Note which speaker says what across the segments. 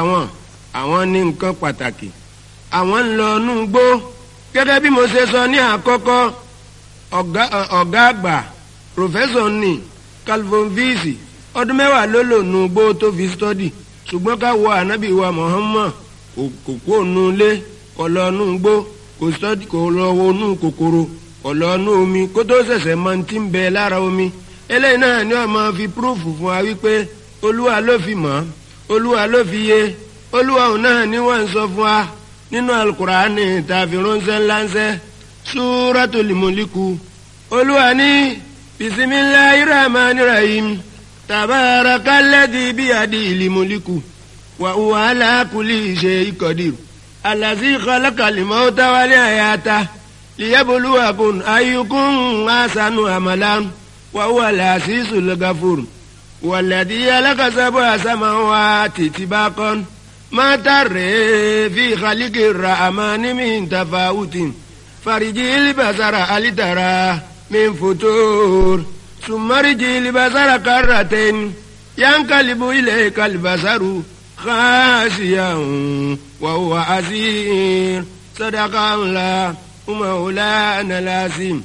Speaker 1: àwọn àwọn ní nǹkan pàtàkì àwọn ń lọ inú gbó gẹ́gẹ́ bí mo ṣe sọ ní àkọ́kọ́ ọ̀gá ọ̀gá àgbà pòfẹ́sọ̀ ní calvin visi ọdún mẹ́wàá ló lò nù gbó tó fi stọ́dì ṣùgbọ́n ká wo ànábì wa Muhammad kò kó nu ilé kò lọ nù gbó kò stọ́dì kò lọ wo nù kòkòrò kò lọ nù omi kó tó ṣẹ̀ṣẹ̀ mọ ti ń bẹ lára omi eléyìí náà ni wọ́n máa fi púrúfù fún wa wípé olúwa ló fi mọ̀ olúwa ló fi yé olúwa òun náà ni wọ́n ń sọ fún wa nínú alukur'ani tàbí ránṣẹ́ ńláńṣẹ́ súratul muliku olúwa ní bisimilayi rahmani rahim tabarakalladhi biyadil muliku wa huwa ala kulli shay'in qadir allazi khalaqal mauta wal hayata liyabluwakum ayyukum ahsanu amalan wa huwa al-azizul ghafur والذي خلق سبع سماوات طباقا ما ترى في خلق الرحمن من تفاوت فرجي البصر هل ترى من فتور ثم رجي البصر كرتين ينقلب إليك البصر خاسيا وهو عسير صدق الله مولانا العظيم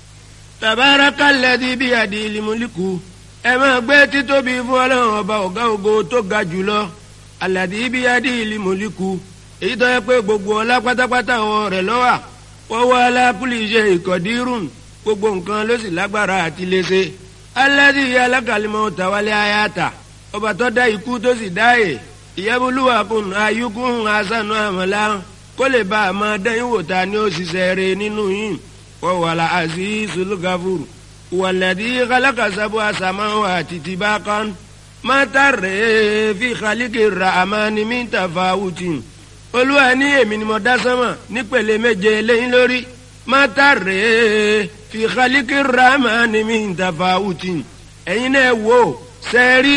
Speaker 1: تبارك الذي بيده الملك ẹ máa gbé títóbi fún ọlọ́run ọba ọ̀gá ògo tó ga jùlọ aládì ibi adé ìlú mọ̀líkù èyí tó yẹ pé gbogbo ọlá pátápátá wọn rẹ̀ lọ́wà wọ́n wá alákùlì iṣẹ́ ìkọ̀dírùn gbogbo nǹkan ló sì lágbára àti léṣe aládì ìyá alákàlímọ̀ tàwálé ayáta ọba tó dá ikú tó sì dá è ìyẹ́bùlúwà kùn ayúkún asánú àmọ́lá kó lè bá a máa dẹ́yìn wò ta ni ó ṣiṣẹ́ rẹ̀ nínú yìí wọ́n wà lá àzízul gafur والذي خلق سبع سماوات طباقا ما ترى في خلق الرحمن من تفاوت olúwa ní èmi ni mo dá sánmà nípele méje lẹ́yìn lórí má tàrẹ́ fi khaliki rahman min tafawutin ẹ̀yin náà wò sẹ́ẹ̀rí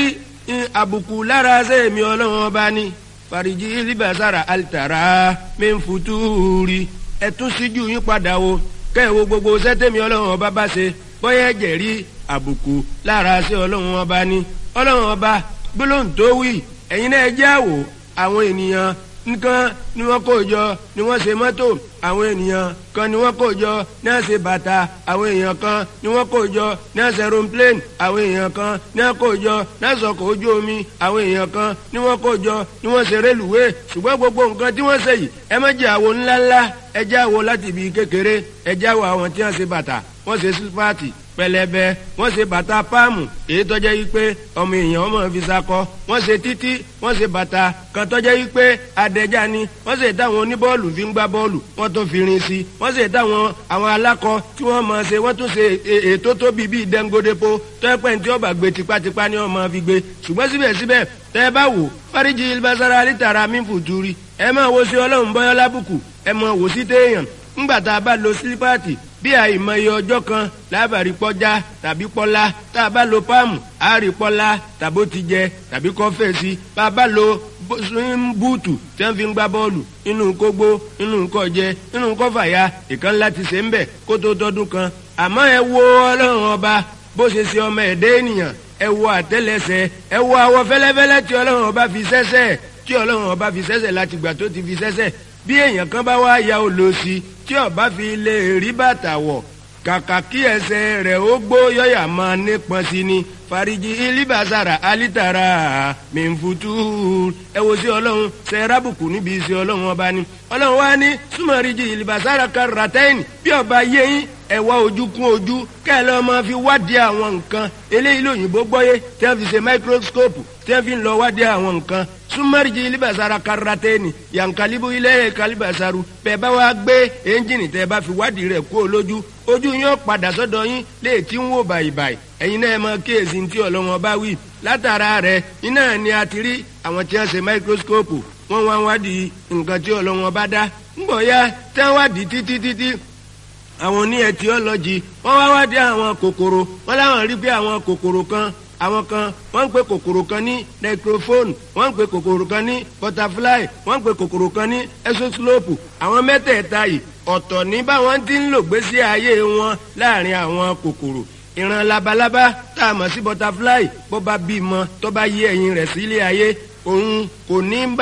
Speaker 1: àbùkù lára ṣe èmi ọlọ́run ọba ní fàríjì libasara alitara min futuri ẹ̀tún síjú yín padà wo kẹ́ ẹ̀ wo gbogbo sẹ́tẹ̀mí ọlọ́run ọba bá ṣe bóyá ẹ̀jẹ̀ rí àbùkù lára sí ọlọ́run ọba ní ọlọ́run ọba gbólóhùn tó wí ẹ̀yin náà jẹ́ àwò àwọn ènìyàn nǹkan ni wọ́n kó jọ ni wọ́n ṣe mọ́tò àwọn ènìyàn kan ni wọ́n kó jọ ní wọ́n ṣe bàtà àwọn èèyàn kan ni wọ́n kó jọ ní wọ́n ṣe aeroplane àwọn èèyàn kan ni wọ́n kó jọ ní wọ́n ṣọkọ̀ ojú omi àwọn èèyàn kan ni wọ́n kó jọ ni wọ́n ṣe rélùwé ṣùgbọ́n gbogbo nǹkan tí wọ́n ṣe yìí ẹ má jẹ́ àwo ńláńlá ẹ jẹ́ àwo láti ibi kékeré ẹ jẹ́ àwo àwọn tí wọ́n ṣe bàtà wọ́n ṣe sípàtì pẹlẹbẹ wọ́n ṣe bàtà páàmù èyí tọ́jẹ́ yìí pé ọmọ èèyàn ọmọ fi sakọ wọ́n ṣe títí wọ́n ṣe bàtà kan tọ́jẹ́ yìí pé adẹ́já ni wọ́n ṣe táwọn oníbọ́ọ̀lù fi ń gbá bọ́ọ̀lù wọ́n tún fi rin sí wọ́n ṣe táwọn àwọn alákọ tí wọ́n máa ṣe wọ́n tún ṣe ètò tóbi bíi dẹ́ngodépo tọ́pẹ́ tí ọba gbé tipátipá ni wọ́n máa fi gbé ṣùgbọ́n síbẹ̀síbẹ̀ tẹ́ ẹ bá wò fáríjì ilbasara alítara mífùtúrí ẹ máa wo sí ọlọ́run bọ́yọ́ lábùkù ẹ máa wò sí téèyàn ńgbà tá a bá lo sílípáàtì bí àìmọye ọjọ́ kan lábàárí pọ́já tàbí pọ́lá tá a bá lo páàmù àárí pọ́lá tàbó ti jẹ tàbí kọ́fẹ́sì bá a bá lo búùtù tí wọ́n fi ń gbá bọ́ọ̀lù inú kógbó inú kọjẹ inú kọfàyà ìkan láti ṣe ń bẹ̀ kó tó tọdún kan àmọ́ ẹ wo ọlọ́run ọba bó ṣe ṣe ọmọ ẹ̀dẹ́ ènìyàn ẹ wo àtẹ́lẹsẹ̀ ẹ wo awọ fẹ́lẹ́fẹ́lẹ́ tí ọlọ́run ọba fi ṣẹ́ṣẹ́ tí ọlọ́run ọba fi ṣẹ́ṣẹ́ láti gbà tó ti fi ṣẹ́ṣẹ́ bí èèyàn kan bá wá ya olóòsì tí ọba fi lè rí bàtà wọ̀ kàkà kí ẹsẹ̀ rẹ̀ ó gbó yọ̀yà máa nípọn sí ni fariji ilibasara alitara mẹ́nfutu ẹ wo sí ọlọ́run ṣe rábùkù níbi sí ọlọ́run ọba ni ọlọ́run wá ní súnmọ́rìjì ilibasara karatẹ́yìn bí ọba yẹ́yìn ẹ wá ojú kún ojú kẹ́ ẹ lọ́ọ́ máa fi wádìí àwọn nǹkan eléyìí lóyìnbó gbọ́yé tí wọ́n fi ṣe microscope tí wọ́n fi ń lọ wádìí àwọn nǹkan súnmọ́rìjì ilibasara karatẹ́yìn yankalibu ilé kalibasaru bẹ́ẹ̀ bá wá gbé ẹ́ńjìnì tẹ́ bá fi wádìí rẹ̀ kú olójú ojú yín ó padà sọ́dọ̀ yín lè tí ń wò bàìbàì ẹ̀yin náà mọ kéèsì tí ọlọ́wọ́n bá wí látara rẹ̀ iná ni a ti rí àwọn tí wọ́n ṣe máíkróskópù wọ́n wá wádìí nǹkan tí ọlọ́wọ́n bá dá ńgbọ̀ ya tí wọ́n wádìí títí títí àwọn oní ẹtiọ́lọ́jì wọ́n wá wádìí àwọn kòkòrò wọ́n láwọn rí pé àwọn kòkòrò kan àwọn kan wọ́n ń pe kòkòrò kan ní necrophone wọ́n ń pe kòkòrò kan ní butterfly wọ́n ń pe kòkòrò kan ní exoslope àwọn mẹ́tẹ̀ẹ̀ta yìí ọ̀tọ̀ ní báwọn ti ń lò gbésí ayé wọn láàrin àwọn kòkòrò ìran labalábá tá a mọ̀ sí butterfly bó bá bímọ tó bá yé ẹyin rẹ̀ sílé ayé òun kò ní bá